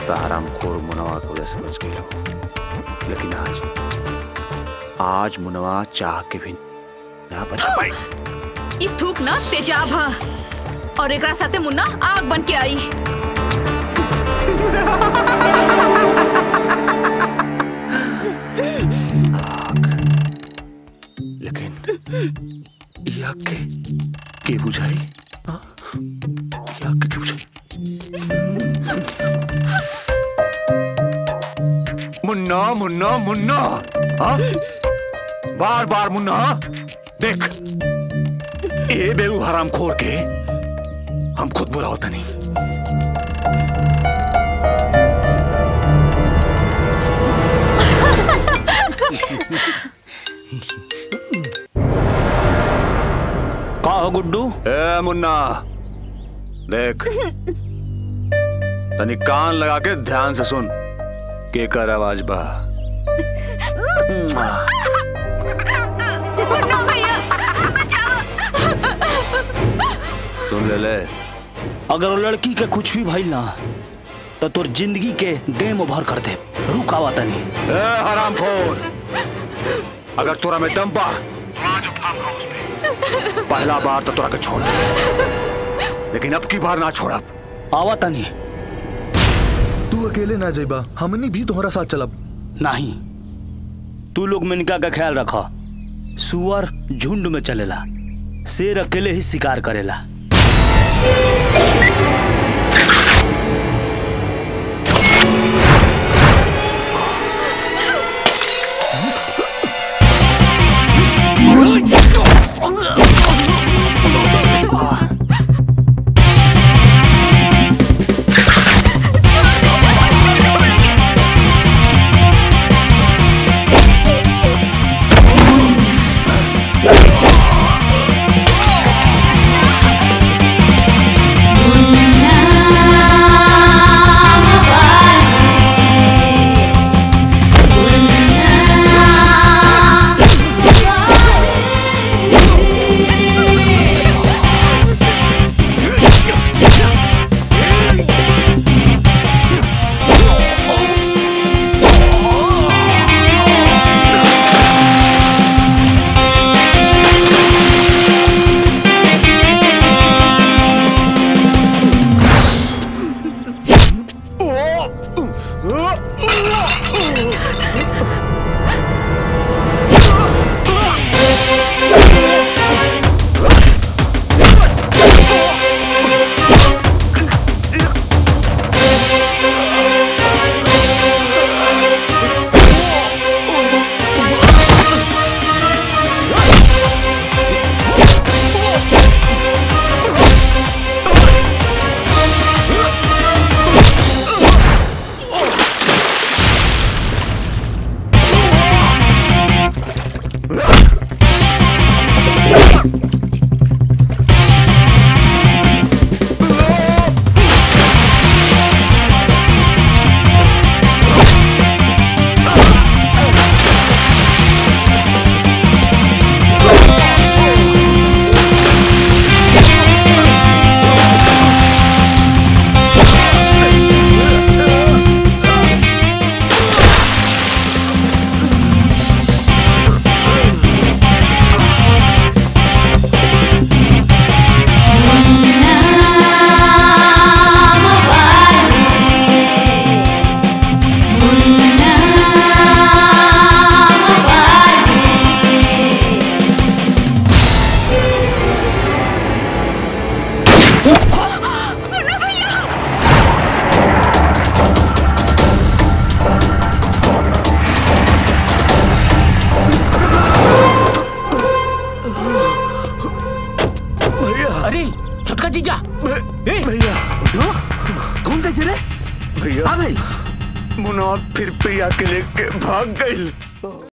तो हरामखोर मुनवा की वजह से बच गई हो लेकिन आज आज मुनवा चाह के भी ना बच पाई ई थूक ना तेजाब ह और एकरा साथे मुन्ना आग बन के आई लेकिन ये आग के के बुझाई हाँ? ये आग के के बुझाई मुन्ना मुन्ना मुन्ना हाँ? बार बार मुन्ना देख ए बेरू हराम खोर के हम खुद बुलाओ तनी का हो गुड्डू ए मुन्ना देख तनी कान लगा के ध्यान से सुन के कर आवाज बा मुन्ना भैया सुन ले ले अगर वो लड़की के कुछ भी भइल ना तो तोर जिंदगी के गेम ओवर कर दे रुक आवा तनी ए हराम खोर अगर तोरा में दम बा पहला बार तो तोरा के छोड़ दे लेकिन अब की बार ना छोड़ब आवा तनी तू अकेले ना जाइबा हमनी भी तोहरा साथ चलब नहीं तू लोग मिनका का ख्याल रखा सुअर झुंड में चलेला शेर अकेले ही शिकार करेला अरे छोटका जीजा भैया कौन कैसे रे भैया आ भाई मुन्ना फिर प्रिया के लेके भाग गई